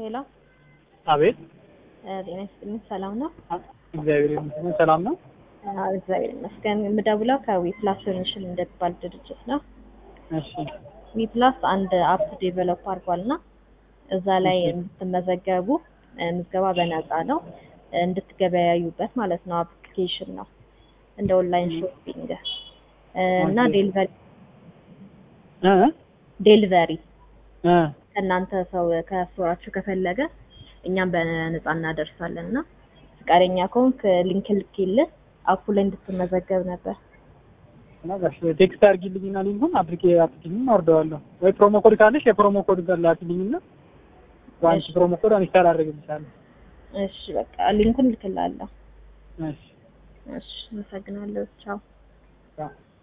ሄሎ አቤት ጤና ይስጥልኝ። ሰላም ነው? እግዚአብሔር ይመስገን ሰላም ነው። አዎ እግዚአብሔር ይመስገን። የምደውለው ከዊፕላስ ሶሉሽን እንደሚባል ድርጅት ነው። እሺ ዊፕላስ አንድ አፕ ዴቨሎፕ አድርጓል እና እዛ ላይ እንድትመዘገቡ ምዝገባ በነፃ ነው እንድትገበያዩበት ማለት ነው። አፕሊኬሽን ነው እንደ ኦንላይን ሾፒንግ እና ዴሊቨሪ እ ዴሊቨሪ እ ከእናንተ ሰው ከስቶራችሁ ከፈለገ እኛም በነፃ እናደርሳለን እና ፈቃደኛ ከሆንክ ሊንክ ልኬልህ አፑ ላይ እንድትመዘገብ ነበር። እና ጋሽ ቴክስት አድርጊልኝና ሊንኩን አፕሊኬ አፕሊኬሽን አወርደዋለሁ ወይ ፕሮሞ ኮድ ካለሽ የፕሮሞ ኮድ ጋር ላኪልኝና ዋንስ ፕሮሞ ኮድ ኢንስታል አድርግልሻለሁ። እሺ በቃ ሊንኩን ልክላለሁ። እሺ እሺ አመሰግናለሁ። ቻው። ቻው